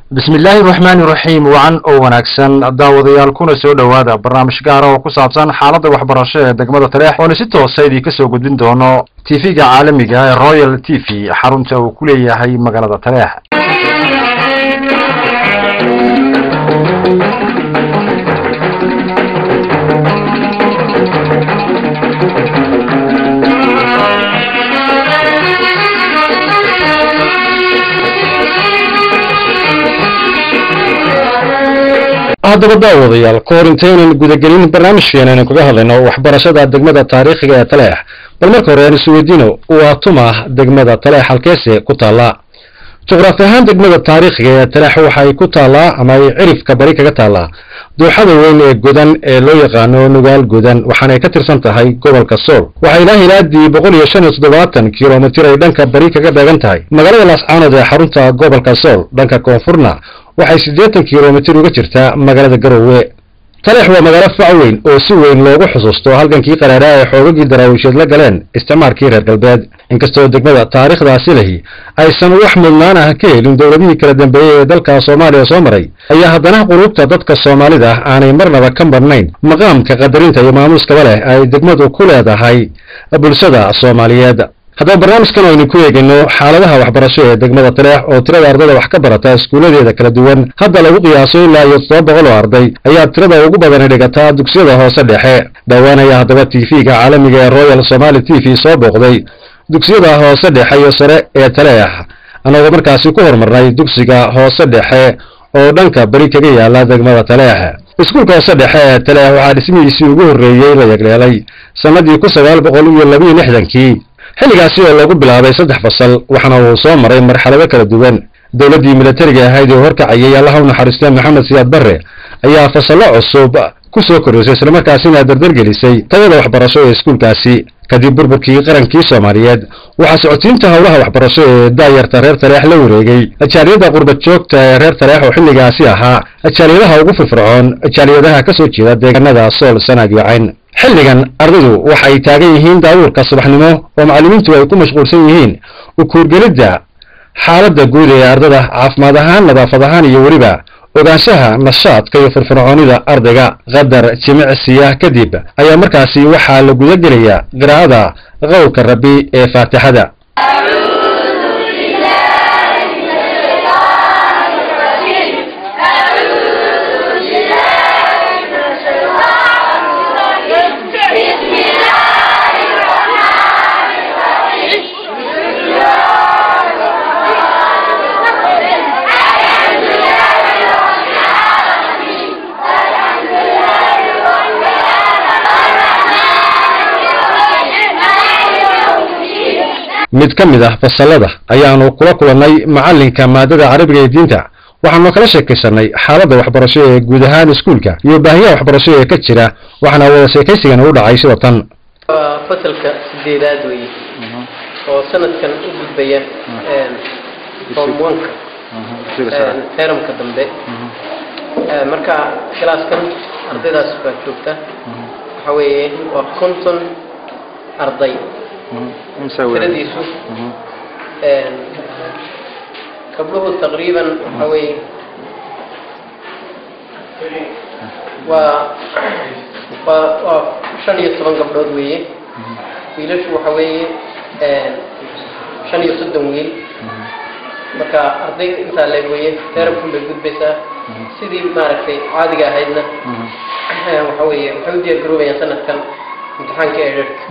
bismi illaahi raxmaani raxiim wacan oo wanaagsan daawadayaal kuna soo dhowaada barnaamij gaara oo ku saabsan xaaladda waxbarasho ee degmada taleex oona si toosa idin ka soo gudbin doono tv-ga caalamiga ee royal t v xarunta uu ku leeyahay magaalada taleex haddaba daawadayaal ka hor intaynan gudagelin barnaamijkeena aynan kaga hadlayno waxbarashada degmada taariikhiga ee taleex bal marka hore aan isweydiino waa tuma degmada taleex halkeese ku taallaa juqraafi ahaan degmada taariikhiga ee taleex waxay ku taallaa ama ay cirifka bari kaga taallaa dooxada weyn ee godan ee loo yaqaano nugaal godan waxaanay ka tirsan tahay gobolka sool waxay ilaa hilaadii boqol iyo shan iyo toddobaatan kilomitir ay dhanka bari kaga dheegan tahay magaalada laascaanood ee xarunta gobolka sool dhanka koonfurna waxay siddeetan kilomitir uga jirtaa magaalada garowe taleex waa magaalo fac weyn oo si weyn loogu xusuusto halgankii qaraaraa ee xoogagii daraawiisheed la galeen isticmaalkii reer galbeed inkastoo degmada taariikhdaasi lahi aysan wax mudnaan ah ka helin dowladihii kala dambeeyey ee dalka soomaaliya soo maray ayaa haddana qulubta dadka soomaalida aanay marnaba ka marnayn maqaamka qadarinta iyo maamuuskaba leh ay degmadu ku leedahay bulshada soomaaliyeed haddaba barnaamijkan aynu ku eegayno xaaladaha waxbarasho ee degmada taleex oo tirada ardayda wax ka barata iskuuladeeda kala duwan hadda lagu qiyaaso ilaa iyo toddoba boqol oo arday ayaa tirada ugu badani dhigataa dugsiyada hoose dhexe dhowaanaya haddaba t v-ga caalamiga ee royal somaali t v soo booqday dugsiyada hoose dhexe iyo sare ee taleex annagoo markaasi ku horumarnay dugsiga hoose dhexe oo dhanka beri kaga yaala degmada taleex iskuulka hoose dhexe ee taleex waxaa dhismihiisii ugu horreeyey la yegleelay sannadii kun sagaal boqol iyo labiyo lixdankii xilligaasi oo lagu bilaabay saddex fasal waxaana uu soo maray marxalado kala duwan dowladdii milatariga ahayd ee horkacayay allaha u naxariistay maxamed siyaad barre ayaa fasallo cusub ku soo korreysay islamarkaasina dardargelisay tayada waxbarasho ee iskuulkaasi kadib burburkii qarankii soomaaliyeed waxaa socotiinta howlaha waxbarasho ee daayarta reer taleex la wareegay ajaaliyada qurbad joogta ee reer taleex oo xilligaasi ahaa ajaaliyadaha ugu firfircoon ajaaliyadaha ka soo jeeda deegaanada sool sanaag iyo cayn xilligan ardaydu waxay taagan yihiin daawuurka subaxnimo oo macallimiintu ay ku mashquulsan yihiin ukuurgelidda xaaladda guud ee ardada caafimaad ahaan nadaafad ahaan iyo weliba ogaanshaha nashaadka iyo firfircoonida ardayga qadar jimicsiya kadib ayaa markaasi waxaa la guda gelayaa qiraa'ada qowlka rabbi ee faatixada mid ka mid ah fasallada ayaanu kula kulannay macallinka maadada carabiga ee diinta waxaanu kala sheekaysanay xaaladda waxbarasho ee guud ahaan iskuulka iyo baahiyaha waxbarasho ee ka jira waxaana wada sheekaysigana u dhacay sida tan waa fasalka sideedaad weye oo sanadkan u gudbaya form oneka teramka dambe marka kilaaskan ardaydaas baa joogta waxa weeye waa konton arday tiradiisu gabdhuhu taqriiban waxa weeye waa waa waa shan iyo toban gabdhood weeye wiilashu waxa weeye shan iyo soddon wiil marka arday intaa leeg weeye teerabkun bay gudbaysaa sidii maaragtay caadiga ahaydna waxa weeye waxay u diyaar garoobayaan sanadkan imtixaanka eedharka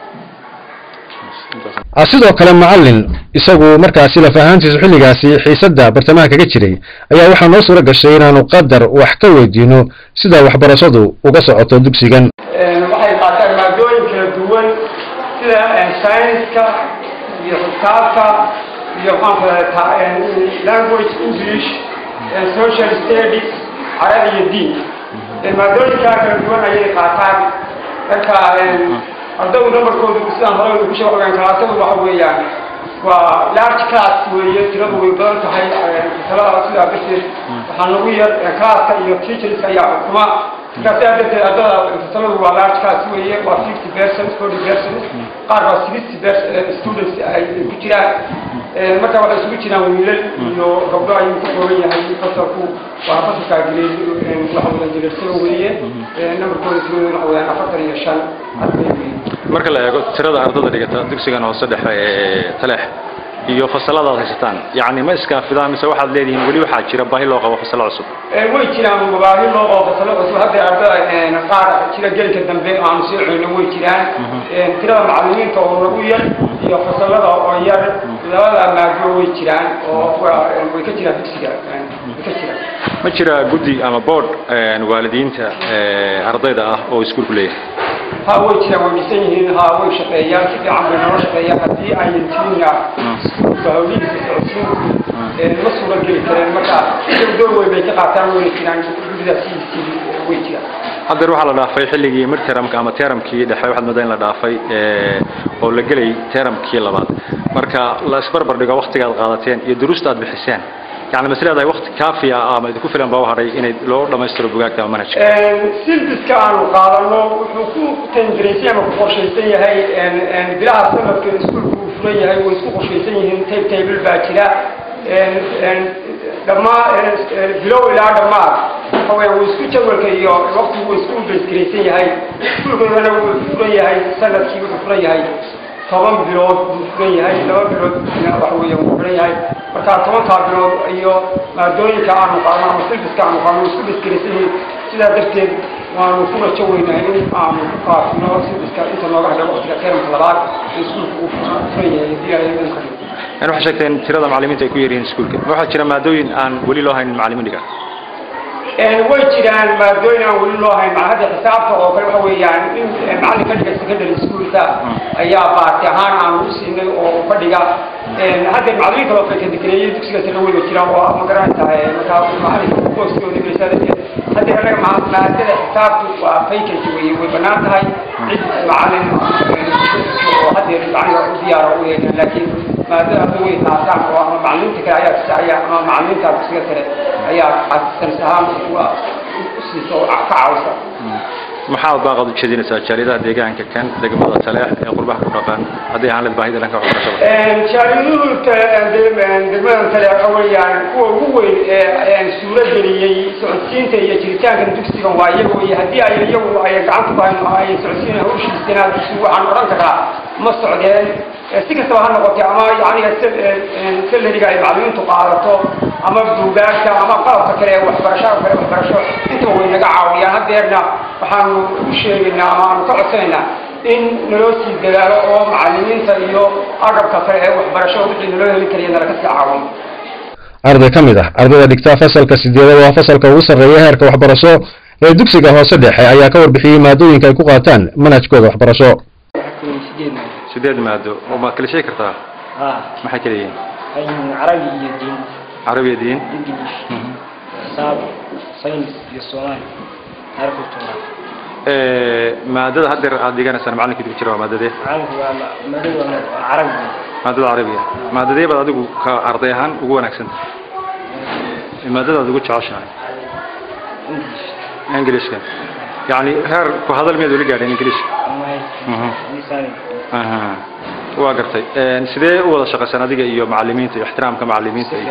sidoo kale macallin isagu markaasi laf ahaantiisu xilligaasi xiisadda bartamaha kaga jiray ayaa waxaa noo suura gashay inaanu qadar wax ka weydiino sida waxbarashadu uga socoto dugsigan waxay qaataan maadooyin kala duwan sida scienska iyo xisaabta iyo maxaan ku language english social studies carabi iyo diin maadooyinkaa kala duwan ayay qaataan marka ardaygu numberkoodu sidaan hore ku soo ogaan kalaasadu waxa weeyaan waa large class weeye tiradu way badan tahay fasalada sidaa darteed waxaa nagu yar classka iyo teacherska ayaa xukuma marka sidaa darteed ardada fasaladu waa large class weeye waa fifty percent forty percent qaar baa sixty percent students ay ku jiraan marka waxay isugu jiraan wiilal iyo gabdho ayuu ka kooban yahay fasalku waa fasalkaa grade waxa weeyaan jireersada weeye nambarkooda tiradooda waxa weeyaan afartan iyo shan arday weeye marka la eego tirada ardada dhigata dugsigan hoose dhexe ee taleex iyo fasalada aad haysataan yacni ma iskaafidaan mise waxaad leedihiin weli waxaa jira baahi loo qabo fasalo cusub way jiraan mabaahi loo qabo fasalo cusub hadda ardada qaar jira gelka dambe aanu soo celino way jiraan tirada macallimiinta oo lagu yar iyo fasalada oo yar labada maado way jiraan oo way ka jiraan dugsiga way ka jiraan ma jira guddi ama board waalidiinta ardayda ah oo iskuulku leeyahay ha way jiraan way dhisan yihiin ha way shaqeeyaan si fiican bay noo shaqeeyaan haddii ayan jirinna iskuulka hawlihiisa socodsiin ma suura geli kareen marka iyagu door weyn bay ka qaataan wayna jiraan guddidaas way jiraan haddeer waxaa la dhaafay xilligii midteramka ama teramkii dhexe waxaad moodaa in la dhaafay oo la gelay teramkii labaad marka la isbarbar dhigo waktigaad qaadateen iyo duruusta aad bixiseen يعني مسألة هذا وقت كافية أما إذا كفر بوا هذي إن لو لما يستروا بقاك تمام منهج سيلبس كانوا قالوا وحكوا تندريسيا ما كفرشيسية هاي إن إن بلا سبب كنسكول كفرية هاي ويسكول كفرشيسية هم تيب تيب الباكرة إن إن لما بلو إلى لما هو ويسكول جوال كيو وقت هو يسكول بسكريسية هاي كل كنا كفرية هاي سنة كيو كفرية هاي toban bilood buu furan yahay laba bilood waxa weeye wuu furan yahay marka tobankaa bilood iyo maadooyinka aanu qaadno ama silbiska aanu qaadno isku dhiskarisanyihin sidaa darteed waanu ku rajo weynahay in aanu ku faafino silbiska inta nooga hadhay waqtiga teramka labaad ee iskuulka uu furan yahay hadii ay idin ka dhigto يعني waxay sheegteen tirada macallimiinta ay ku yaryihiin iskuulka waxaa jira maadooyin aan weli loo haynin macallimiin dhiga way jiraan maadooyin aan weli loo hayn hadda xisaabta oo kale waxa weeyaan in macallin ka dhiga secondary schoolka ayaa baarti ahaan aan u siinay oo fadhiga hadda macallimiin kaloo fakadikareeyay dugsiga sare weyba jiraan oo ma garanaysaa markaa macallinka booskooda geysaa darteed hadda anaga maadada xisaabtu waa vacancy weye way bannaan tahay cid macallin oo hadda macallinka u diyaara u yeelan laakiin maadada hadda way taasaan oo ama macallimiinta kale ayaa kisaya ama macallimiinta dugsiga sare ayaa asistanis ahaan uga siiso oo ka caawisa maxaad baaqad u jeedinaysaa jaaliyadaha deegaanka kan degmada taleex ee qurbaha ku dhaqan haddii aan led baahida dhanka waxbarashada jaaliyaduhu degmada taleex waxa weeyaan kuwa ugu weyn ee suuro geliyey socodsiinta iyo jiritaankan dugsigan waa iyaga weye haddii ay iyagu ay gacanta ku hayn oo ay socodsiin hawshiisana dugsigu waxaan odhan karaa ma socdeen si kastaba ha noqotee ama yani salariga ay macallimiintu qaadato ama buugaagta ama qalabka kale ee waxbarashada kale waxbarasho intaba way naga caawiyaan haddeerna waxaanu u sheegaynaa ama aanu ka codsanaynaa in naloo sii dadaalo oo macallimiinta iyo agabka kale ee waxbarasho wixii naloo heli karaya nalaga sii caawiyo arday ka mid ah ardayda dhigta fasalka sideedad waa fasalka ugu sarreeya heerka waxbarasho ee dugsiga hoose dhexe ayaa ka warbixiyey maadooyinka ay ku qaataan manhajkooda waxbarasho sideed maado oo maad kala sheegi kartaa ها maxay kala yihiin أيهم عربي يدين carabiya diin إنجليش حساب ساينس يسوان عارف التوراة maadada haddeer aad dhiganaysaan macallinkii ku jira waa maadadee عارف مدد عربي maadada carabiya maadadee baad adigu ka arday ahaan ugu wanaagsan maadada aad ugu jeceshahay إنجليش ingiliishka yacni heer ku hadal miyaad weli gaadheen ingiliishka ما هي Mhm. لساني aha waa gartay sidee u wada shaqaysaan adiga iyo macallimiinta iyo ixtiraamka macallimiinta iyo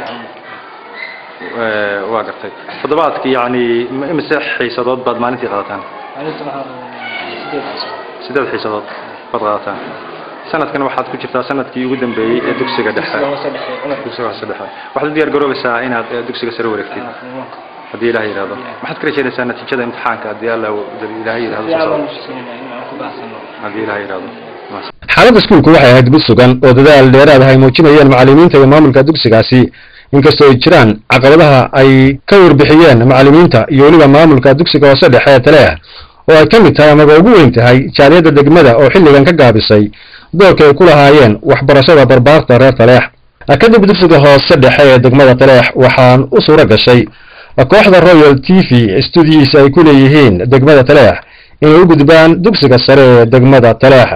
Eh, waa gartay toddobaadki yacni m- imise xiisadood baad maalintii qaadataan أنا طبعا سيدي sideed xiisadood baad qaadataan sanadkan waxaad ku jirtaa sanadkii ugu dambeeyey ee dugsiga dhexe dugsiga hoose dhexe waxaad u diyaar garoobaysaa inaad eh, dugsiga sare wareegtid haddii ilaah yidhahdo maxaad ka rajaynaysaa natiijada imtixaanka haddii alla ilaahay yidhahdo soo socdo haddii ilaah yidhahdo Maas- xaaladda iskuulku waxay ahayd mid sugan oo dadaal dheeraad ah ay muujinayeen macallimiinta iyo maamulka dugsigaasi inkastoo ay jiraan caqabadaha ay ka warbixiyeen macallimiinta iyo weliba maamulka dugsiga hoose dhexe ee taleex oo ay ka mid tahay amaba ugu weyn tahay jaaliyadda degmada oo xilligan ka gaabisay doorka ay ku lahaayeen waxbarashada barbaarta reer taleex kadib dugsiga hoose dhexe ee degmada taleex waxaan u suuro gashay kooxda royal t v studiyiisa ay ku leeyihiin degmada taleex inay u gudbaan dugsiga sare ee degmada taleex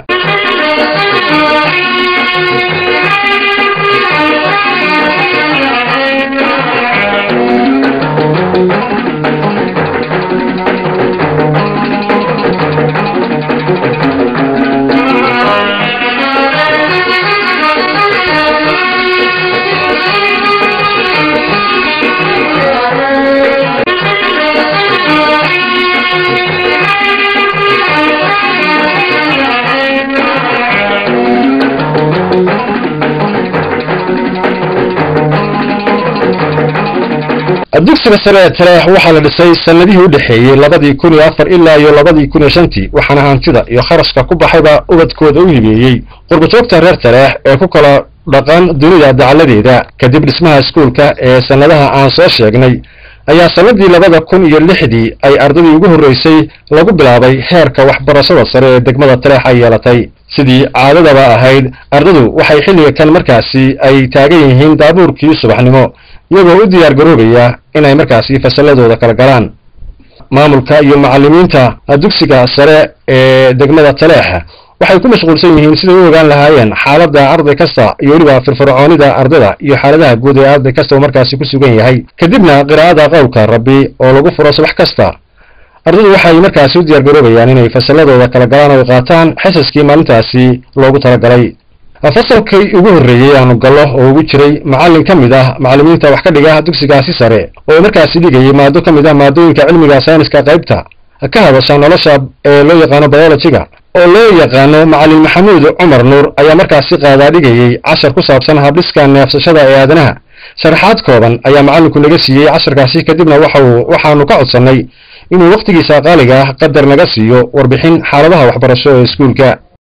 dugsiga sare ee taleex waxaa la dhisay sanadihii u dhexeeyey labadii kun iyo afar ilaa iyo labadii kun iyo shantii waxaana hantida iyo kharashka ku baxayba ubadkooda u hibeeyey qurbajoogta reer taleex ee ku kala dhaqan dunida dacaladeeda kadib dhismaha iskuulka ee sannadaha aan soo sheegnay ayaa sannadii labada kun iyo lixdii ay ardadii ugu horreysay lagu bilaabay heerka waxbarashada sare ee degmada taleex ay yeelatay sidii caadadaba ahayd ardadu waxay xilliga kan markaasi ay taagan yihiin daabuurkii subaxnimo iyagoo u diyaar garoobaya inay markaasi fasalladooda kala galaan maamulka iyo macallimiinta dugsiga sare ee degmada taleex waxay ku mashquulsan yihiin siday u ogaan lahaayeen xaaladda arday kasta iyo weliba firfircoonida ardada iyo xaaladaha guud ee arday kasta uu markaasi ku sugan yahay kadibna qiraa'ada qowlka rabbi oo lagu furo subax kasta ardadu waxay markaasi u diyaar garoobayaan inay fasalladooda kala galaan oo qaataan xisaskii maalintaasi loogu talagalay fasalkii ugu horreeyey aanu gallo oo ugu jiray macallin ka mid ah macallimiinta wax ka dhiga dugsigaasi sare oo markaasi dhigayay maado ka mid ah maadooyinka cilmiga sayniska qaybta ka hadasha nolosha ee loo yaqaano biologiga oo loo yaqaano macallin maxamuud cumar nuur ayaa markaasi qaadaa dhigayey cashar ku saabsan habdhiska neefsashada ee aadanaha sharaxaad kooban ayaa macallinku naga siiyey casharkaasi kadibna waxauu waxaanu ka codsannay inuu wakhtigiisa qaaliga ah qadar naga siiyo warbixin xaaladaha waxbarasho ee iskuulka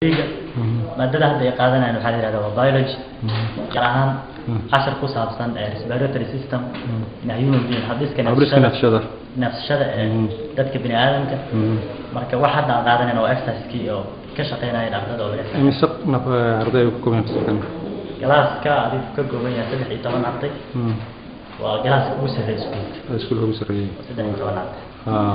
maadada hadda ay qaadanayaan waxaa la yihahda waa biology gaar ahaan cashar ku saabsan respiratory system na human being habdhiska habdhiska neefsashada neefsashada ee dadka bini aadamka marka wax hadda aan qaadanayna waa exercisekii oo ka shaqeynayeen ardada oo laga sameeyay imise naf arday ku kooban fasalkan galaaska adigu ka kooban yahay saddex iyo toban arday waa galaaska ugu sarreeya iskuulka iskuulka ugu sarreeyay saddex iyo toban arday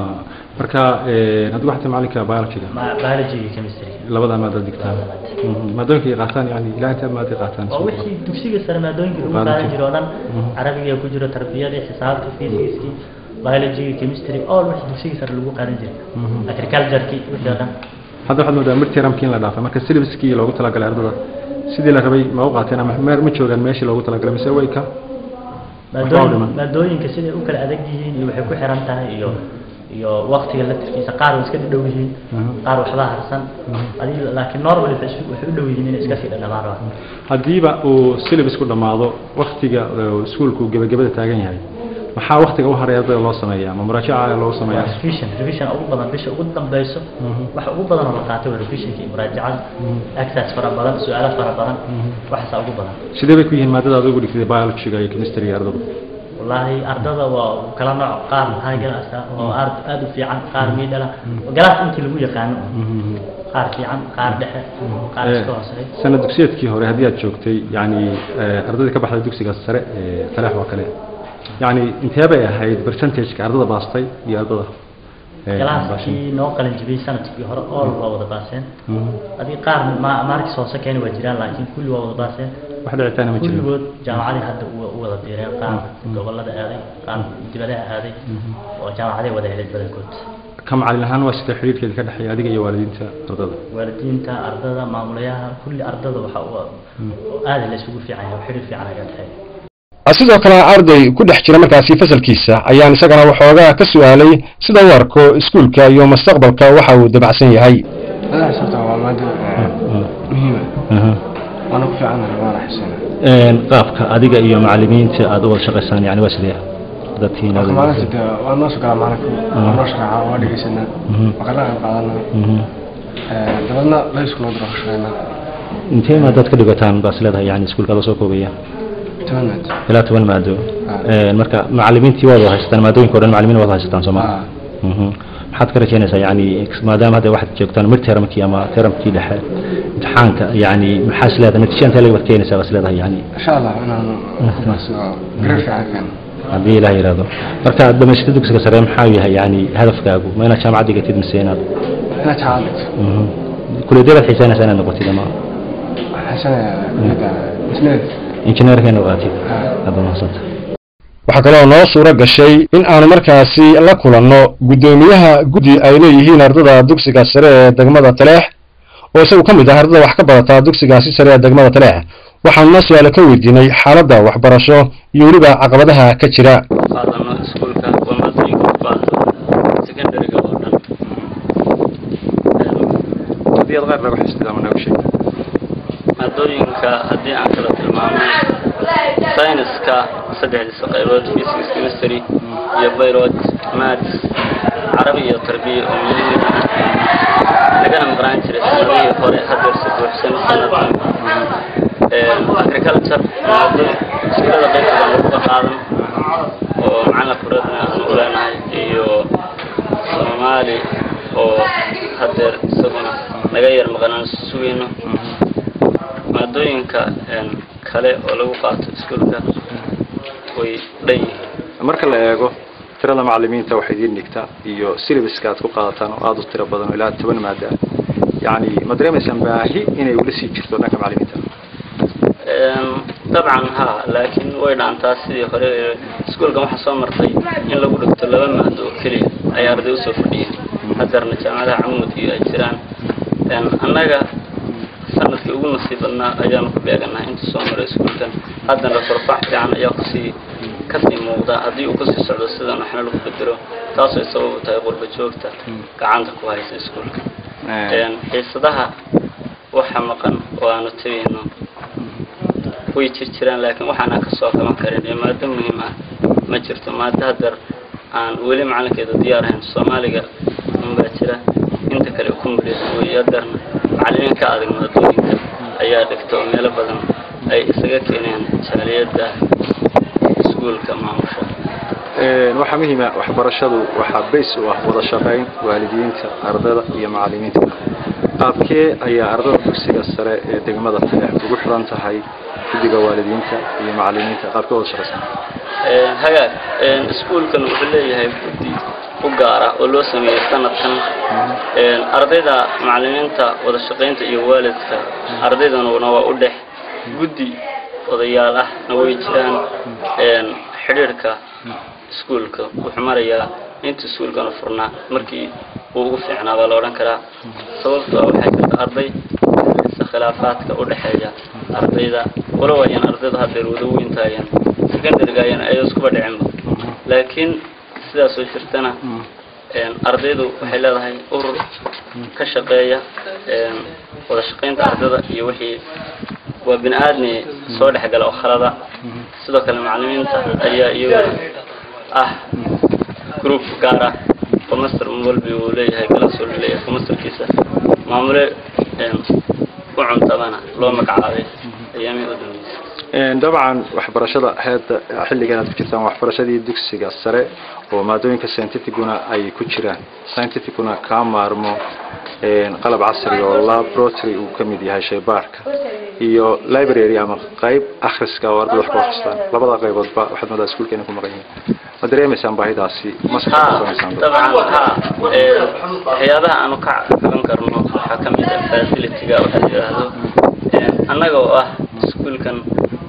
marka hadda waxaa macalinka biologyga ma biology iyo chemistry labada maada digtaan maadooyinka ay qaataan yani ilaa inta maada qaataan waa wixii dugsiga sare maadooyinka lagu qaadan jiro oo dhan carabiga ku jiro tarbiyadii xisaabta physicski biology chemistry all wixii dugsiga sare lagu qaadan jiray agricultureki wixii oo dhan hadda waxaad moodaa midtermkii in la dhaafay marka syllabuskii loogu talagalay ardada sidii la rabay ma u qaateen ama ma joogaan meeshii loogu talagalay mise way ka maadooyin maadooyinka siday u kala adag yihiin iyo waxay ku xiran tahay iyo iyo waqtiga laftirkiisa qaar way iska dhow yihiin qaar waxba harsan adi laakiin normal waxay u dhow yihiin inay iska sii dhadhamaan rabaan haddiiba uu syllabus ku dhammaado waktiga iskuulku gebagabada taagan yahay maxaa waktiga u haray ardayda loo sameeyaa ma muraajaca loo sameeyaa revision revision ugu badan bisha ugu dambeyso waxa ugu badan oo la qaatay waa revisionka iyo muraajacada exercise fara badan su-aalo fara badan waxaasaa ugu badan sidee bay ku yihiin maadada aad ugu dhigtay biologyga iyo chemistryga ardadu wallaahi ardada waa kala nooc qaar high class ah oo aad aad u fiican qaar middle ah galaas intii lagu yaqaano qaar fiican qaar dhexe qaar iska hooseeya sanad dugsiyeedkii hore haddii aad joogtay yani ardadii ka baxday dugsiga sare ee taleex oo kale yani intee bay ahayd percentageka ardada baastay iyo ardada galaaskii noo qalin jibiyey sanadkii hore all waa wada baaseen adii qaar maarkis hoose keeni waa jiraan laakiin kulli waa wada baaseen wax dhicitaana ma jirin kulligood jaamacadii hadda u wada biireen qaar gobolada aaday qaar dibadaha aaday oo jaamacaday wada helay badankood ka macalin ahaan waa sida xiriirkeeda ka dhexeeya adiga iyo waalidiinta ardada waalidiinta ardada maamulayaha kulli ardada waxa aada la isugu fiican yahay xiriir fiican aga dhexeeya sidoo kale arday ku dhex jira markaasi fasalkiisa ayaan isagana waxoogaa ka su-aalay sida u arko iskuulka iyo mustaqbalka waxa uu dabacsan yahay madaxa sabta waa maado muhiima waana ku fiicanahay waana xisina qaabka adiga iyo macalimiinta aad u wada shaqaysaan yani waa sidee dadkiina marka maalinta de waa noo soo galaa macalinka waa noo shaqeeca waa dhegeysanaa waa kala qayb qaadanaa dabadna laysku noo diro shaqeynaa intee maadaad ka dhigataan baas leedahay yani iskuulka adoo soo koobaya toban maad ilaa toban maado marka macalimiintii waad wada haysataan maadooyinka o dhan macalimiin waad haysataan soo ma maxaad ka rajaynaysaa yani maadaama hadda waxaad joogtaan mid termkii ama termkii dhexe imtixaanka yani maxaa is leedahay natiija intee laga keenaysaa baas leedahay yani insha allah inaan gareer fiican keeno haddii ilaah yidhaahdo marka dhamaysata dugsiga sare maxaa yahay yani hadafkaagu ma inaad jaamacad dhigatid mise inaad inaad jaamacad dhigto kuleedee baad xiisaynaysaa inaad noqotid ama xasanaya isneed injineerka inaad qaatid hadda mahadsantahay waxaa kaloo noo suuro gashay in aanu markaasi la kulanno guddoomiyaha guddi ay leeyihiin ardada dugsiga sare ee degmada taleex oo isagu ka mid ah ardada wax ka badataa dugsigaasi sare ee degmada taleex waxaanuna su-aalo ka weydiinay xaaladda waxbarasho iyo weliba caqabadaha ka jira qaadano iskuulka waa maadooyinka u baahdo secondariga oo dhan haddii aad qaar laga xisnida ama nooga sheeg maadooyinka haddii aan kala tilmaamo sayniska saddexdiisa qaybood physics chemistry iyo biology maths carabi iyo tarbiya oo muhiim ah lagana maqnaan jiray sanadihii hore hadeer si buuxsan sanadkan agriculture maado iskuulada qaybtooda laguga qaadan oo macalin kureedna aanu u leenahay iyo soomaali oo hadeer isaguna naga yar maqnaan sugayno maadooyinka kale oo lagu qaato iskuulka way dhan yihiin marka la eego tirada macalimiinta waxay idiin dhigtaa iyo syllabuska aad ku qaadataan oo aada u tiro badan oo ilaa toban maada ah yacni ma dareemaysaan baahi inay weli sii jirto dhanka macalimiinta dabcan ha laakiin way dhaantaa sidii hore iskuulkan waxaa soo martay in lagu dhigto laba maado oo keliya ay arday usoo fadhiyeen hadeerna jaamacadaha camud iyo ay jiraan annaga sanadkii ugu nasiib badnaa ayaanu ku beeganahay inta soo maray iskuulkan haddana korfax fiican ayaa kusii kasii muuqda haddii uu kusii socdo sidan waxna lagu bedelo taasoo sabab u tahay qurba joogta gacanta ku haysa iskuulka xiisadaha waxa maqan oo aanu tegayno way jir jiraan laakiin waxaana kasoo kaban karin ee maado muhiim ah ma jirto maado hadeer aan weli macalinkeeda diyaar ahayn soomaaliga unbaa jira inta kale kumuliyad wey hadeerna macalimiin ka adag maadooyinka ayaa dhigta oo meelo badan ay isaga keeneen jaaliyadda iskuulka maamusha waxaa muhiima waxbarashadu waxaa bays u ah wada shaqayn waalidiinta ardada iyo macalimiinta qaabkee ayaa ardada dugsiga sare ee degmada taleex ugu xiran tahay guddiga waalidiinta iyo macalimiinta qaabkee wada shaqaysan hagaag iskuulkan wuxuu leeyahay guddi u gaara oo loo sameeyey sanadkan ardayda macalimiinta wada shaqaynta iyo waalidka ardaydanuna waa u dhex guddi odayaal ahna way jiraan xidhiirhka iskuulka wuxuu marayaa inta iskuulkana furnaa markii uu ugu fiicnaa baa la odhan karaa sababtoo waxay jirta arday isa khilaafaadka u dhexeeya ardayda walow ayan ardayda hadeer wada weyntaayeen secondarygaayana ay iskuba dhicinba laakiin sidaasoo jirtana ardaydu waxay leedahay urur ka shaqeeya wada shaqaynta ardayda iyo wixii waa bini aadmi soo dhexgala oo khalada sidoo kale macalimiinta ayaa iyaguna ah group gaar ah oo master walbi uu leeyahay galaas walbi leeyahay oo masterkiisa maamule u cuntabana loo magacaabay ayaamihii u dambeysay dabcan waxbarashada heerta xilligan aad ku jirtaan waxbarashadii dugsiga sare oo maadooyinka scientificuna ay ku jiraan scientificuna kaa maarmo qalab casri oo laboratory uu ka mid yahay shaybaarka iyo library ama qayb akhriska oo ardada wax ku akhristaan labada qayboodba waxaad moodaa iskuulkeena ku maqan yihiin ma dareemaysaan baahidaasi ma dabcan ha waxyaabaha aanu ka caban karno waxaa ka mid ah facilityga waxa la yidhaahdo annaga oo ah iskuulkan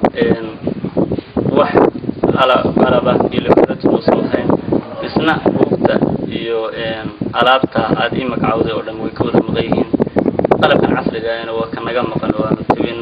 wax alaba iyo laboratory uusan lahayn isna buugta iyo alaabta aada ii magacawday oo dhan way ka wada maqan yihiin qalabkan casrigaana waa ka naga maqan oo aanu tabino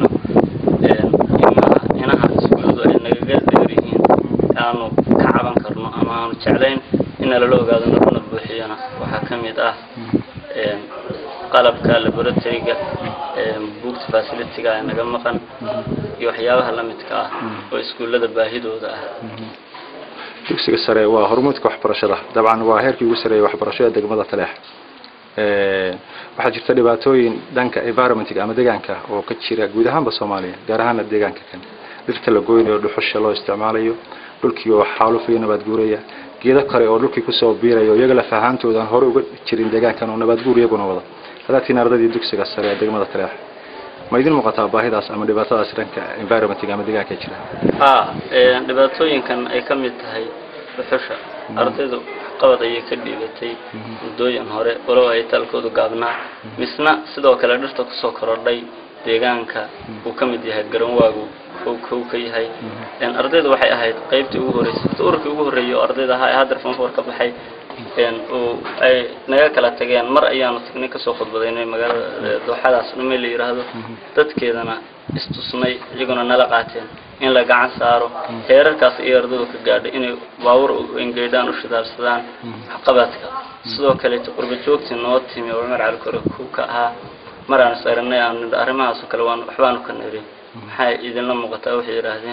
inaha iskuulladu ay nagaga dheer yihiin aanu ka caban karno ama aanu jeclayn ina lala ogaado naluna buuxiyana waxaa ka mid ah qalabka laboratoryga buugta facilityga ee naga maqan iyo waxyaabaha la midka ah oo iskuullada baahidooda ah dugsiga sare waa hormuudka waxbarashada dabcan waa heerkii ugu sareeyay waxbarasho ee degmada taleex waxaa jirta dhibaatooyin dhanka environmentga ama deegaanka oo ka jira guud ahaanba soomaaliya gaar ahaana deegaanka kan dhirta la goynayo dhuxusha loo isticmaalayo dhulkii oo xaalufayo nabaad guuraya geedo kale oo dhulkii kusoo biirayo iyaga laf ahaantooda aan hore uga jirin deegaankan oo nabaad guur iyaguna wada hadaatiin ardadii dugsiga sare ee degmada taleex ma idin muuqataa baahidaas ama dhibaatadaas dhanka environmentga ama deegaanka jira ha dhibaatooyinkan ay ka mid tahay dhuxusha ardaydu qabad ayay ka dhiibatay muddooyin hore walow ay taalkoodu gaabnaa misna sidoo kale dhirta kusoo korodhay deegaanka uu ka mid yahay garanwaagu kow kow ka yahay ardaydu waxay ahayd qaybtii ugu horreysay ururkii ugu horreeyay oo ardayda ahaa ee haddeer fanfor ka baxay uu ay naga kala tageen mar ayaanu tagnay kasoo khudbadaynay magaalada dooxadaas dhumay la yidhaahdo dadkeedana istusnay iyaguna nala qaateen in la gacan saaro heerarkaas iyo ardaydu ka gaadhay inay baawur engeydhaan u shidaalsadaan waxqabadka sidoo kaleeto qurba joogtii noo timi oo cumar cali kore ku ka ahaa mar aan is aragnay aan arrimahaas oo kale waan waxbaanu ka niri maxay idinla muuqataa waxay yidhaahdeen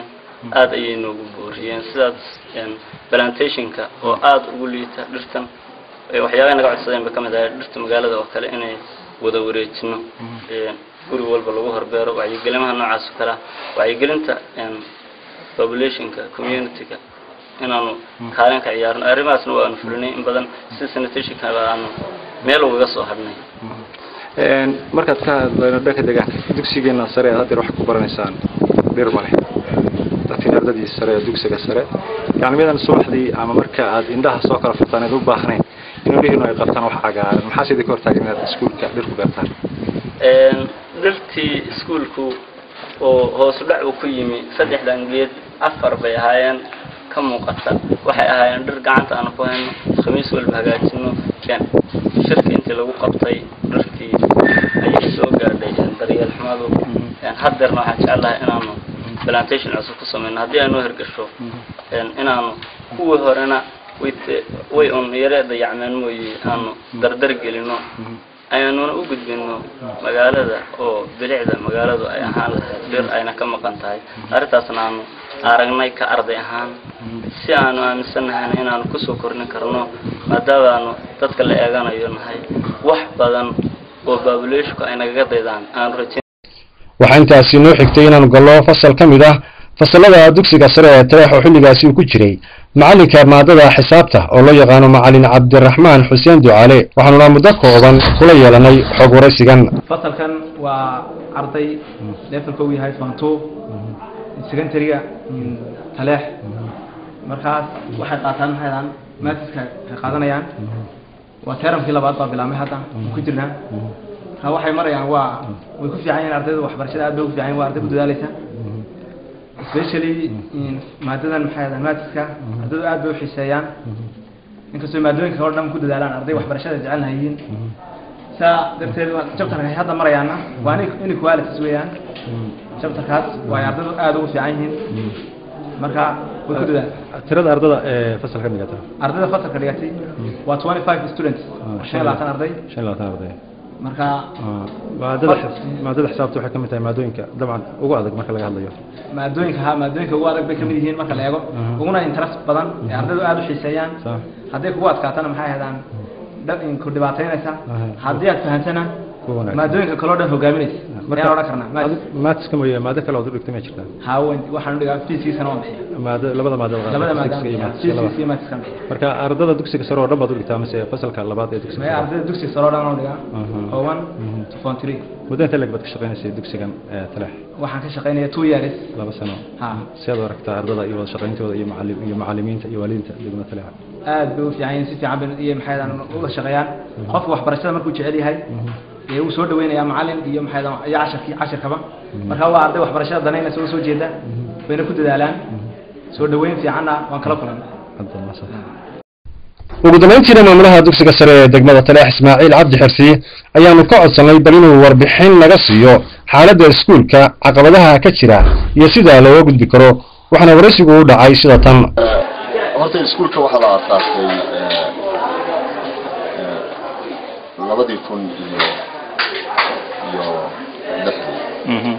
aad ayay noogu booriyeen sidaas een, plantationka oo aada ugu liita dhirtan ee waxyaabaha naga codsadeen ba ka mid ahay dhirta magaalada oo kale inay wada wareejino een, guri walba lagu horbeero wacyigelimaha noocaas oo kale ah wacyigelinta een, populationka communityga inaanu kaalin ka ciyaarno arrimahaasna waanu fulinay in badan sida sanitationka aanu meel ugaga soo hadhnay Een, markaad ka hadlayno dhanka deegaanka dugsigeena sare aad haddeer wax ku baranaysaan dhir ma leh dadkiin ardadii sare ee dugsiga sare yani midan subaxdii ama marka aad indhaha soo kala furtaan aad u baahnayn inuu dhihino ay qabtaan wax cagaaran maxaa sidii ka hortaagan inaad iskuulka dhir ku beertaan Een, dhirtii iskuulku oo hoos u dhac uu ku yimi saddexdan geed afar bay ahaayeen ka muuqata waxay ahaayeen dhir gacanta aanu ku hayno khamiis walba hagaajino een, shirka intii lagu qabtay dhirtii ayay soo gaadhay een, daryeel xumadu een, haddeerna waxaan jeclahay inaanu plantation cusub ku samayno haddii ay noo hirgasho een, inaanu kuwii horena way te- way un yare dayacmeen mooye aanu dardar gelino ayaanuna u gudbino magaalada oo bilicda magaaladu ay ahaan lahayd dhir ayna ka maqan tahay arrintaasna aanu aragnay ka arday ahaan si aanu aaminsannahayna inaanu kusoo kordhin karno maadaamaanu dadka la eeganayo nahay wax badan oo baabuleshku ay nagaga daydaan aanu rajayn waxaa intaasi noo xigtay inaanu gallo fasal ka mid ah fasalada dugsiga sare ee taleex oo xilligaasi uu ku jiray macalinka maadada xisaabta oo loo yaqaano macalin cabdiraxmaan xuseen ducaale waxaanuna muddo kooban kula yeelanay xog waraysigan fasalkan waa arday levelka uu yahay form two secondary-ga taleex markaas waxay qaataan maxaydaan maasiska ay qaadanayaan waa teramkii labaad baa bilaabmay hadda ku jirnaa marka waxay marayaan waa way ku fiican yihiin ardayda waxbarashada aad bay ugu fiican yihin waa arday ku dadaalaysa especially maadadan maxay ahaydaan maasiska ardaydu aad bay u xiiseeyaan inkastoo maadooyinka oo dhan ku dadaalaan arday waxbarashada jecelna yihiin saa darteed jabtarka ay hadda marayaana waa inequalities weeyaan jabtarkaas waa ay ardaydu aada ugu fiican yihiin marka way ku dadaal tirada ardada ee fasalka dhigata ardayda fasalka dhigatay waa twenty five students shan iyo labaatan arday shan iyo labaatan arday marka maadada maadada xisaabta waxay ka mid tahay maadooyinka dabcan ugu adag marka laga hadlayo maadooyinka ha maadooyinka ugu adag bay kamid yihiin marka la eego uguna interest badan ee ardaydu aada u xiiseeyaan hadday kugu adkaatana maxay ahaydaan ku dhibaataynaysa haddii aad fahantana maadooyinka kaloo dhan hogaaminaysa ayaan odhan karnaa maatiska mooye maado kale ood u dhigtay ma jirtaa hawen waxaan udhigaa fiiskiisana waan bixiya maado labada maado labada maadaan fiiskiisa iyo maatiskan bixiya marka ardada dugsiga sare oo dhan baad u dhigtaa mise fasalka labaad ee dugsiga maya ardayda dugsiga sare oo dhan waan dhigaa oo one to form three muddo inta leg baad ka shaqaynaysay dugsigan taleex waxaan ka shaqaynaya two years laba sano ha si aad u aragtaa ardada iyo wada shaqayntooda iyo macallim iyo macallimiinta iyo waalidiinta degmada taleex aad bay u fiican yihiin si fiican bay iyo maxay uga shaqeeyaan qofka waxbarashada markuu jecel yahay ee uu soo dhaweynayaa macalin iyo maxay iyo casharkii casharkaba marka waa arday waxbarashada danaynaysa oo soo jeeda bayna ku dadaalaan soo dhaweyn fiicanna waan kala kulannay ugu dambayntiina maamulaha dugsiga sare ee degmada taleex ismaaciil cabdi xirsi ayaanu ka codsanay bal inuu warbixin naga siiyo xaaladda iskuulka caqabadaha ka jira iyo sida looga gudbi karo waxaana waraysigu u dhacay sida tan horta iskuulka waxaa la aasaasay labadii kun iyo iyo lixdii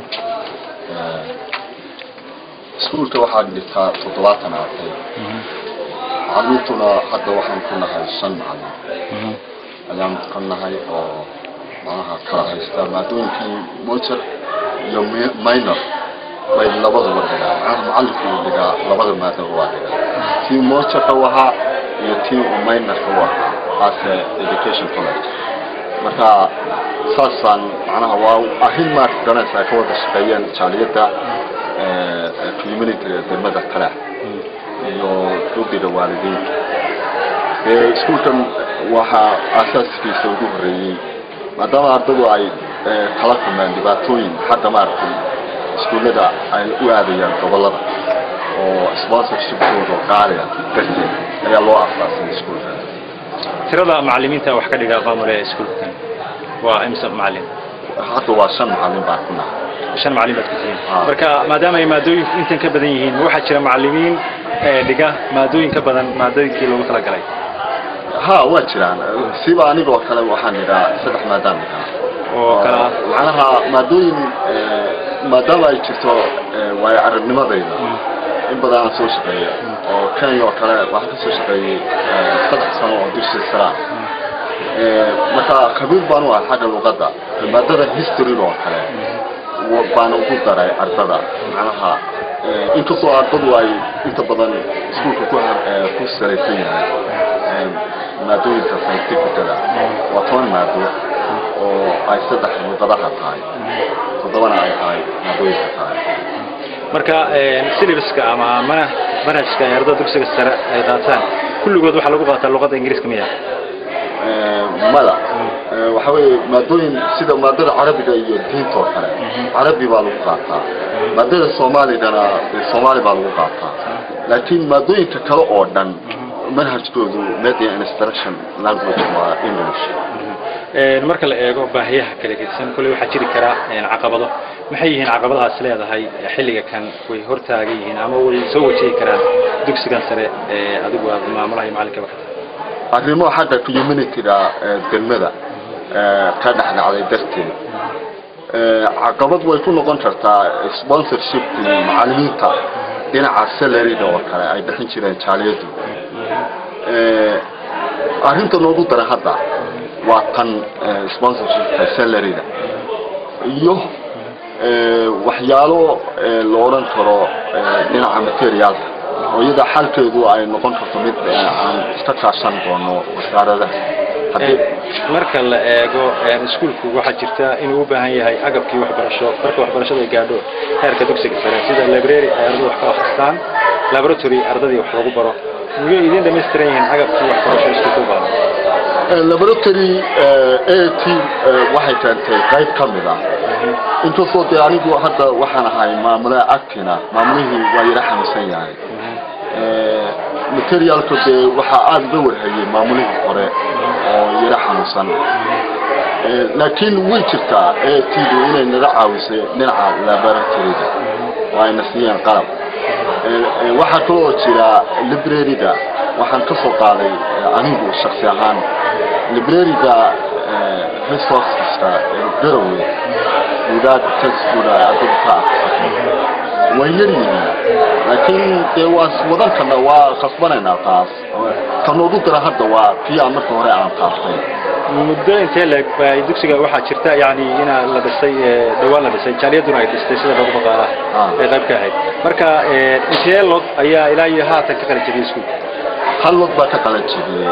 iskuulka waxaa dhigtaa toddobaatan arday macalimiintuna hadda waxaan ku nahay shan macalin ayaan ka nahay oo macnaha kala haysta maadooyinkii motor iyo minor bay labaduba dhigaa macnaha macalinku uu dhigaa labada maadaba waa dhigaa tii motorka u ahaa iyo tii uu minorka u ahaa as education college marka saasaan macnaha waa arrin maad garanaysaa ka wada shaqeeyeen jaaliyadda community degmada taleex iyo guddiga waalidiinta ee iskuulkan waxaa aasaaskiisa ugu horreeyey maadaama ardadu ay kala kulmeen dhibaatooyin xagga maaragtay iskuullada ay u aadayaan gobollada oo sponsorshipkooda qaaliga darteed ayaa loo aasaasay iskuulka tirada macallimiinta wax ka dhiga maamule iskuulkan waa imsa macallin hadda waa shan macallin baan ku nahay shan macallin baad ku tihiin marka maadaama ay maadooyinku intan ka badan yihiin waxaa jira macallimiin dhiga maadooyin ka badan maadooyinkii loogu talagalay ha waa jiraan siba anigoo kale waxaan dhigaa saddex maadaan dhigaa oo kala macnaha maadooyin maadaama ay jirto waayo aragnimadayda in badan aan soo shaqeeyay oo kenya oo kale waxaan kasoo shaqeeyey saddex sano oo dugsi sara marka khabiir baan u ahay xagga luqadda maadada history oo kale baan ugu daray ardada macnaha inkastoo ardadu ay inta badan iskuulka ku ku salaysan yahay maadooyinka scientificada waa toban maado oo ay saddex luqadaha tahay toddobana ay tahay maadooyinka tahay marka syllabuska ama mana manhajka ay ardada dugsiga sare ay qaataan kulligood waxaa lagu qaataa luqadda ingiriiska miya mada waxa weeye maadooyin sida maadada carabiga iyo diinta oo kale carabi baa lagu qaataa maadada soomaaligana soomaali baa lagu qaataa laakiin maadooyinka kale oo dhan manhajkoodu media instruction language waa english marka la eego baahiyaha kala gedisan kolley waxaa jiri karaa caqabado maxay yihiin caqabadahaas leedahay xilliga kan way hortaagan yihiin ama way soo wajihi karaan dugsigan sare ee adigu aad maamulaha iyo macallinkaba ka tahay arrimo xagga communityga degmada ka dhexdhacday darteed caqabad way ku noqon kartaa sponsorshipkii macalimiinta dhinaca salaryga oo kale ay bixin jireen jaaliyadu arrinta noogu daran hadda waa tan sponsorshipka salaryga iyo waxyaalo la odhan karo dhinaca materiaalka oo iyada xalkeedu ay noqon karto mid aan iska kaashan doono wasaaradaha marka la eego iskuulku waxaa jirta inuu u baahan yahay agabkii waxbarasho marka waxbarashada ay gaadho heerka dugsiga sare sida library ay ardadu wax ka akhristaan laboratory ardadii wax lagu baro miyay idin dhamaystiran yihiin agabkii waxbarasho iskuulku u baahan laboratory a t waxay keentay qayb ka mid ah inkastoo dee anigu hadda waxaan ahay maamule actina maamulihii waa yara xanuunsan yahay materialka dee waxaa aada uga warhayay maamulihii hore oo yara xanuunsan laakiin way jirtaa a t du inay naga caawisay dhinaca laboratoryga oo ayna siiyeen qalab waxaa kaloo jira libraryga waxaan ka soo qaaday anigu shaksi ahaan libraryga resourceska garowe buugaag textbook ardadu ka akhrisato way yar yihiin laakiin dee waa wadan karna waa khasbanaynaa taas kanoogu dara hadda waa kii aan marka hore aan taabtay muddo intee leeg bay dugsiga waxaa jirta yani inaa la dhisay dhawaan la dhisay jaaliyaduna ay dhistay sida lagu maqaala ay qayb ka ahayd marka intee lod ayaa ilaa iyo haatan ka qalin jabiyay iskuulka hal lod baa ka qalin jabiyey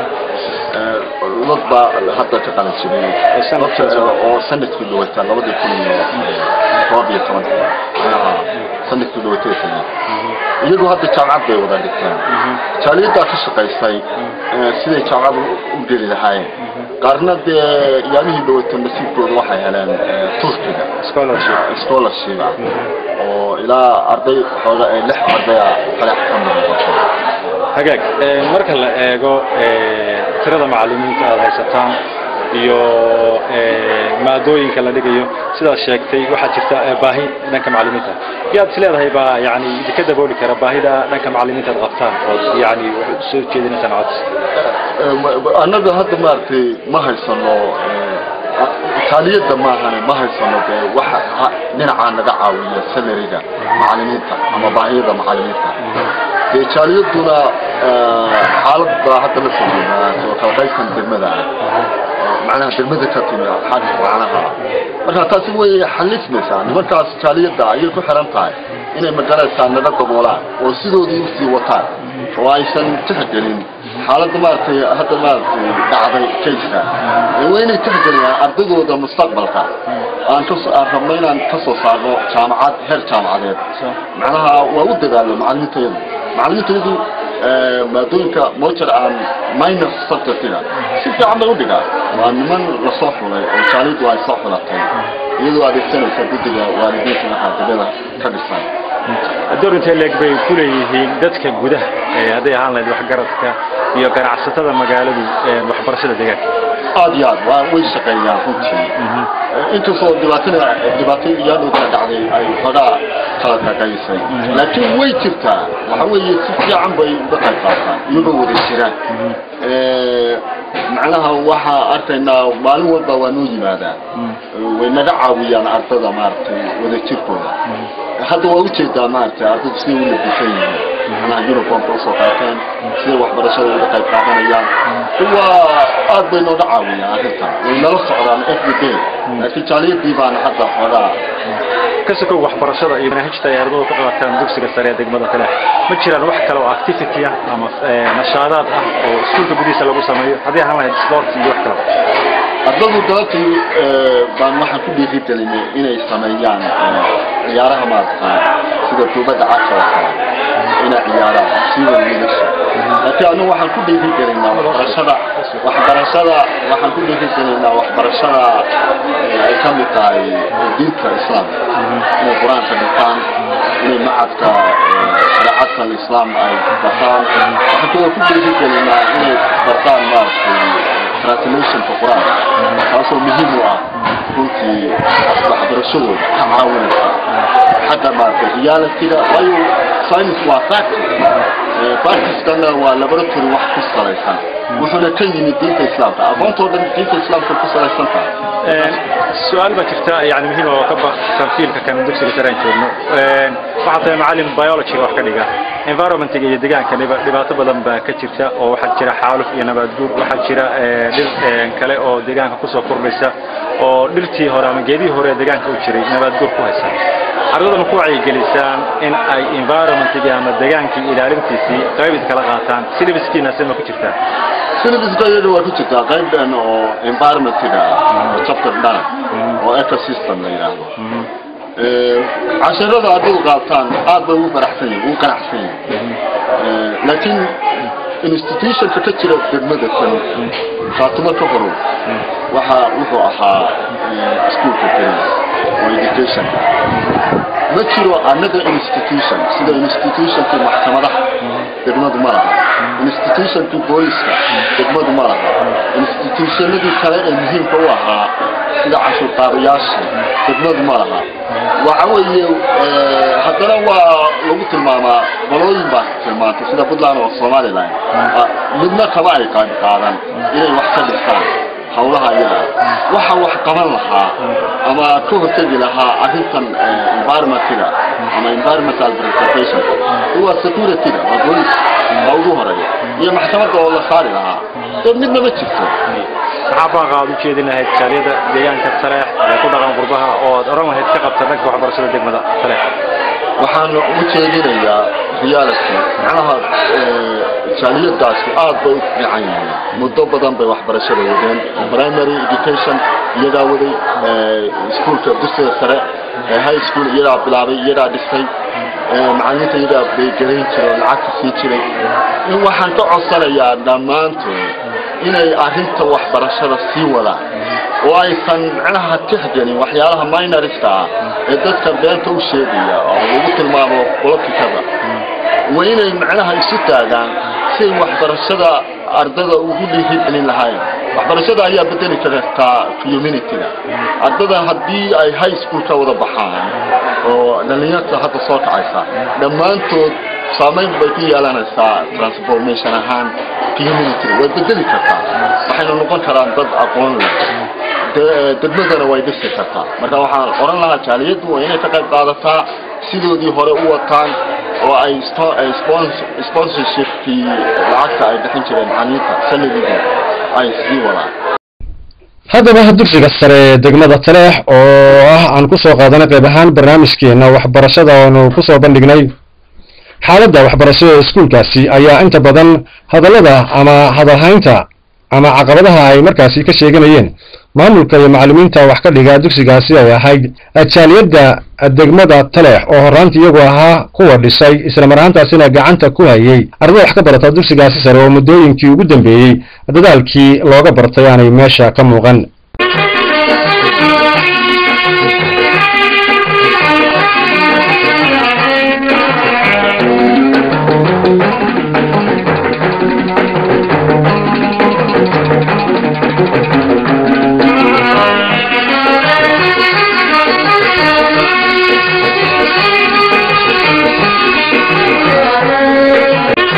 lod baa hadda ka qalin jabiyey oo sanadkii dhawata labadii kun iyo todoba iyo tobankii sanadkii dhawateesana iyagoo hadda jaamacad bay wada dhigteen jaaliyaddaa ka shaqaysay siday jaamacad u geli lahaayeen qaarna dee yaamihii dhawata nasiibkooda waxay heleen turkiga scholarship ah oo ilaa arday xooga lix ardaya qaleex ka muuqato hagaag marka la eego tirada macalimiinta aada haysataan iyo maadooyinka la dhigayo sidaad sheegtay waxaa jirta baahi dhanka macalimiinta yaad is leedahay baa yani idinka dabooli kara baahida dhanka macalimiinta aad qabtaan ood yani soo jeedinaysaan codsi annaga hadda maaragtay ma haysano taaliyadda maahane ma haysano dee waxa dhinacaa naga caawiya salariga macalimiinta ama baahiyada macalimiinta dee jaaliyaduna xaalad baa hadda la soo soo kala qaybkan degmada ah macnaha degmada ka timi xag macnaha marka taasi way xalismaysaa nimankaas jaaliyadda ayay ku xiran tahay inay magaraysaa naga daboolaan oo sidoodii usii wataan oo aysan tixgelin xaaladda maaragtay hadda maaragtay dhacday kayska waa inay tixgeliyaan ardaydooda mustaqbalka aan ka aan rabno inaan ka soo saarno jaamacad heer jaamacadeed macnaha waa u dadaalo macalimiintayadu macalimiintayadu maadooyinka mojar aan minor subjectiga si fiican bay u dhigaa waa niman lasoo xulay oo jaaliyadu ay soo xulatay iyadoo adeegsanaysa guddiga waalidiinta maxaadibada ka dhisan door intee leeg bay ku leeyihiin dadka gudaha hadday ahaan lahayd waxgaradka iyo ganacsatada magaaladu waxbarashada deegaanka aad iyo aad waa way shaqeeyaan runtii inkastoo dhibaatada dhibaato iyaadoo kala dhacday ay xogaa kala qaqaysay laakiin way jirtaa waxa weeye si fiican bay uga qayb qaataan iyagoo wada jiraan macnaha waxaa arkaynaa maalin walba waa noo yimaadaan way naga caawiyaan ardada maaragtay wada jirkooda hadda waa ujeedaa maaragtay ardaydu siday u labisan yihiin manaha uniformka usoo qaateen siday waxbarashada uga qayb qaadanayaan waa aad bay nooga caawiyaan arrintan way nala socdaan every day laakiin jaaliyadii baana hadda xoogaa ka sokow waxbarashada iyo manhajta ay ardaydu ka qaataan dugsiga sare ee degmada kale ma jiraan wax kale oo activity ah ama eh, nashaadaad ah oo iskuulka gudihiisa lagu sameeyo haddii ahaan lahayd sport iyo wax kale ardadu dalkii baan waxaan ku dhiirigelinay inay sameeyaan ciyaaraha maaragtay sida kubadda cagta oo kale inay ciyaaraan siiba wiilasha laakiin anigu waxaan ku dhiirigelinaa waxbarashada waxbarashada waxaan ku dhiirigelinaa waxbarashada ay ka mid tahay diinta islaamka inay qur-aanka dhigtaan inay macadka shareecadka alislaam ay bartaan waxaan kaloo ku dhiirigelinaa inay bartaan maaragtay translationka qur-aanka taasoo muhiim u ah runtii waxbarashadooda ka caawinaysa xagga maaragtay realityga waayo science waa practice practicekana waa laboratory wax ku salaysan wuxuuna ka yimid diinta islaamka aqoontoo dhan diinta islaamka ku salaysan tahay su-aal baa jirta yani muhiim oo ka baxsan fiilka kan dugsiga sare aan joogno waxaa tahay macalin biologyga wax ka dhiga environmentiga iyo deegaanka dhiba- dhibaato badan baa ka jirta oo waxaa jira xaaluf iyo nabaad guur waxaa jira eh, dhir eh, kale oo deegaanka kusoo kordhaysa oo dhirtii hore ama geedihii hore ee deegaanka u jiray nabaad guur ku haysa ardada ma ku wacyigelisaan in ay environmentigii ama deegaankii ilaalintiisii qayb iskala qaataan syllabuskiina sima ku jirtaa syllabuska iyada waa ku jirtaa qayb dhan oo environmentiga ah oo chapter dhan oo ecosystem la yidhaahdo casharada hadduu qaataan aad bay ugu faraxsan yihin ugu qanacsan yihin laakiin institutionka ka jira degmada kan faatimo ka horo waxa wuxuu ahaa schoolka keliya oo education ma jiro another institution sida institutionkii maxkamadaha degmadu ma laha institutionkii booliska degmadu ma laha institutionadii kale ee muhiimka u ahaa sida cashuur qaadayaasha degmadu ma laha waxa weeye haddana waa lagu tilmaamaa qolooyin baa tilmaantay sida puntland oo somaliland midna kama ay qaad qaadan inay wax ka dhistaan hawlaha iyada waxa wax qaban lahaa ama ka hortegi lahaa arrintan environmentiga ama environmental preservation waa securityga waa bolis waa ugu horeeya iyo maxkamadda oo la saari lahaa dee midna ma jirto maxaa baaqa aad u jeedin lahayd jaaliyada deegaanka saleex ee ku dhaqan qurbaha oo aad oran lahayd ka qabta dhanka waxbarashada degmada saleex waxaan u jeedinayaa reality macnaha jaaliyadaasi aad bay u fiican yihiin muddo badan bay waxbarashada wadeen primary education iyagaa waday iskuolka dugsiga sare high school iyagaa bilaabay iyagaa dhisay macalimiinta iyagaa baygarayn jiray oo lacagta sii jiray in waxaan ka codsanayaa dhammaantood inay arrinta waxbarashada sii wadaan oo aysan macnaha tixgelin waxyaalaha minorska ah ee dadka beenta u sheegaya oo lagu tilmaamo politikada waa inay macnaha isu taagaan si ay waxbarashada ardada ugu dhiirigelin lahayn waxbarashada ayaa bedeli kartaa communityga ardada haddii ay high school ka wada baxaan oo dhalinyarta hadda soo kacaysa dhammaantood saamayn bay ku yeelanaysaa transformation ahaan community way bedeli kartaa waxayna noqon karaan dad aqoon leh degmadana way dhisi kartaa marka waxaan oran lahaa jaaliyaddu waa inay ka qayb qaadataa sidoodii hore u wataan oo ay sponsorshipkii lacagta ay bixin jireen macalimiinta sanadidii ay sii wadaan haddaba dugsiga sare ee degmada taleex oo ah aan ku soo qaadanay qayb ahaan barnaamijkeena waxbarashada oonu ku soo bandhignay xaaladda waxbarashada ee iskuulkaasi ayaa inta badan hadallada ama hadalhaynta ama caqabadaha ay markaasi ka sheeganayeen maamulka iyo macallimiinta wax ka dhiga dugsigaasi ay ahayd jaaliyadda degmada taleex oo horraantii iyagu ahaa kuwa dhisay isla mar ahaantaasina gacanta ku hayay ardada wax ka barata dugsigaasi sare oo muddooyinkii ugu dambeeyey dadaalkii looga bartay aanay meesha ka muuqan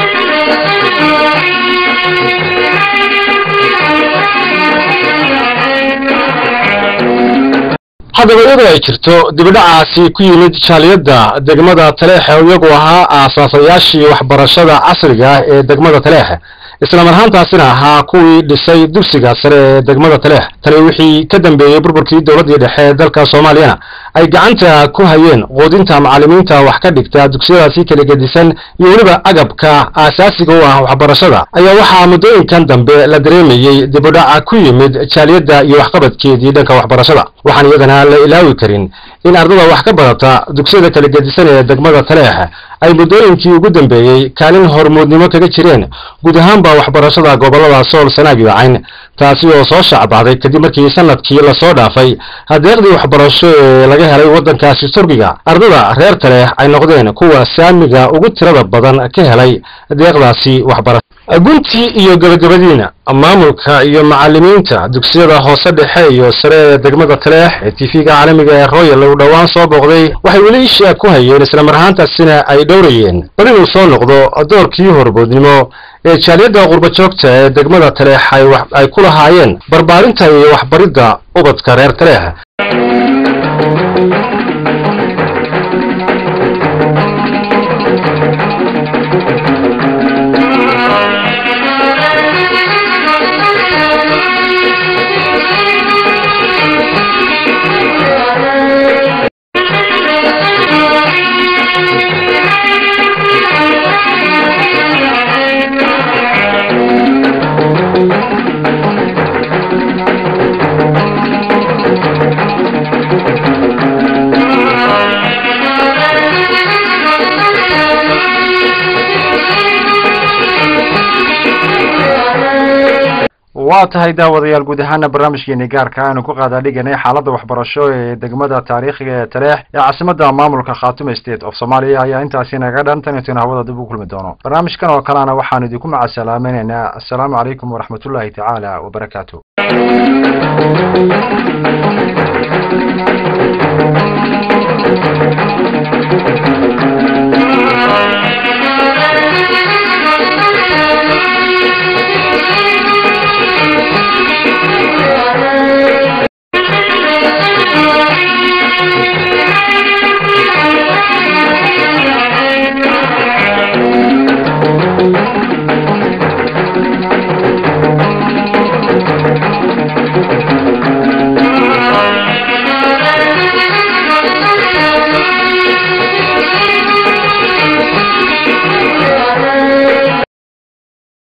Thank you. haddaba iyadoo ay jirto dibidhacaasi ku yimid jaaliyadda degmada taleexe oo iyagu ahaa aasaasayaashii waxbarashada casriga ah ee degmada taleexe islamar ahaantaasina ahaa kuwii dhisay dugsiga sare ee degmada taleex tani wixii ka dambeeyey burburkii dowladdii dhexe ee dalka soomaaliyana ay gacanta ku hayeen quudinta macallimiinta wax ka dhigta dugsiyadaasi kala gedisan iyo weliba agabka aasaasiga u ah waxbarashada ayaa waxaa muddooyinkan dambe la dareemayey dibudhaca ku yimid jaaliyadda iyo waxqabadkeedii dhanka waxbarashada waxaan iyadana la ilaawi karin in ardada wax ka badata dugsiyada kala gedisan ee degmada taleex ay muddooyinkii ugu dambeeyey kaalin hormuudnimo kaga jireen guud ahaanba waxbarashada gobollada sool sanaag iyo cayn taasi oo soo shacbacday kadib markii sanadkii lasoo dhaafay hadeeqdii waxbarasho ee laga helay waddankaasi turkiga ardada reer taleex ay noqdeen kuwa saamiga ugu tirada badan ka helay deeqdaasi waxbarasho guntii iyo gabagabadiina maamulka iyo macallimiinta dugsiyada hoose dhexe iyo sare ee degmada taleex ee tv-ga caalamiga ee royal uu dhowaan soo booqday waxay weli isha ku hayeen islamar ahaantaasina ay dhowrayeen bal inuu soo noqdo doorkii horboodnimo ee jaaliyadda qurba joogta ee degmada taleex ay ku lahaayeen barbaarinta iyo waxbaridda ubadka reer taleex waa tahay daawadayaal guud ahaana barnaamijkeeni gaarka aanu ku qaadaa dhiganay xaaladda waxbarasho ee degmada taariikhiga ee taleex ee caasimadda maamulka khaatume state of soomaaliya ayaa intaasi naga dhan tan intaynu hawada dib u kulmi doono barnaamijkan oo kalena waxaanu idinku macasalaamaynaynaa assalaamu calaykum waraxmatullaahi tacaala wabarakaatu